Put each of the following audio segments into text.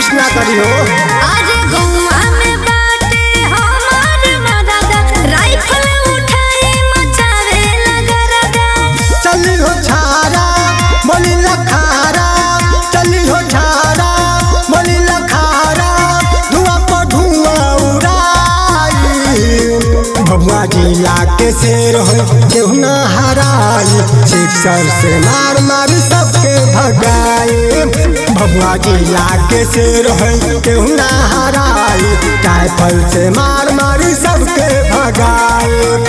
कुछ ना करी हो आज गौवा में बाटे हमार मदद राइफल उठाए मचावे लगरदा चली हो छारा बोली लखारा चली हो छारा बोली लखारा धुआं पर धुआं उड़ाई भगवा जिला के शेर हो केहू ना हराई सिक्सर से मार मार सबके भगाई भगवा जिला के शेर हो केहू ना हराई राइफल से मार मार सबके भगाई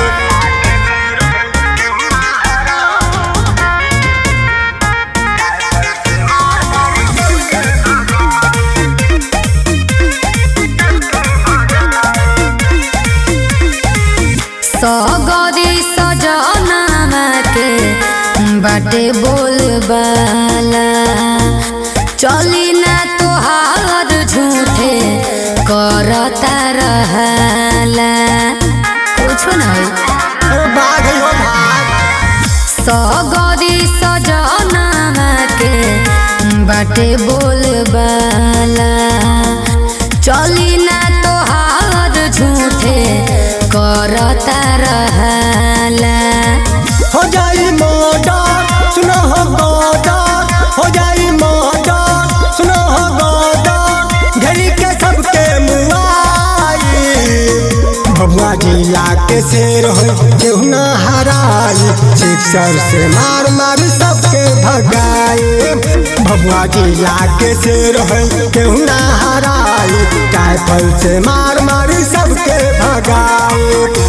सगरी सजनामा के बाटे बोलबाला चली ना तोहार झूठे करता रहला कुछो ना होई अरे भाग हो भाग सगरी सजनामा के बाटे बोलबाला चली ना तोहार झूठे करता रहला हो जाई मर्डर सुनो हो गदर हो जाई मर्डर सुनो हो गदर घड़ी के सबके मुआई भगवा जिला के शेर हो केहू ना हराई सिक्सर से मार मार सबके भगाई भगवा जिला के शेर हो केहू ना हराई राइफल से मार मार सबके भगाई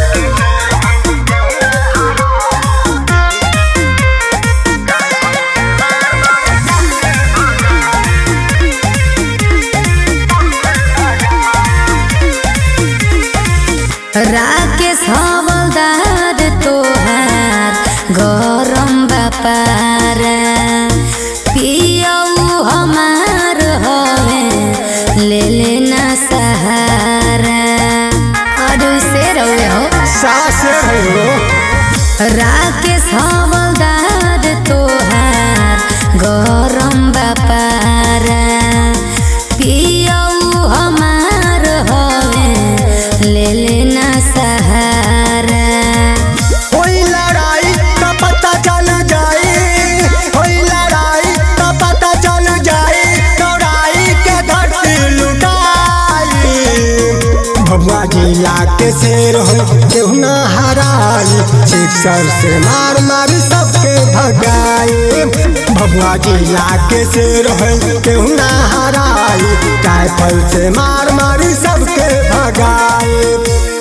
राकेश हवलदार तोहार गरम बापारा पियऊ हमार हवे ले लेना सहारा और से रहे हो सास हो राकेश हवलदार तोहार गरम बापारा पियऊ हमार हवे ले लेना सहारा होई लड़ाई का पता चल जाए होई लड़ाई का पता चल जाए लड़ाई के धरती लुटाई भगवा जिला के शेर हो केहू ना हराई सिक्सर से मार मार सबके भगाई भगवा जिला के शेर हो केहू ना हराई राइफल से मार मार सबके भगाई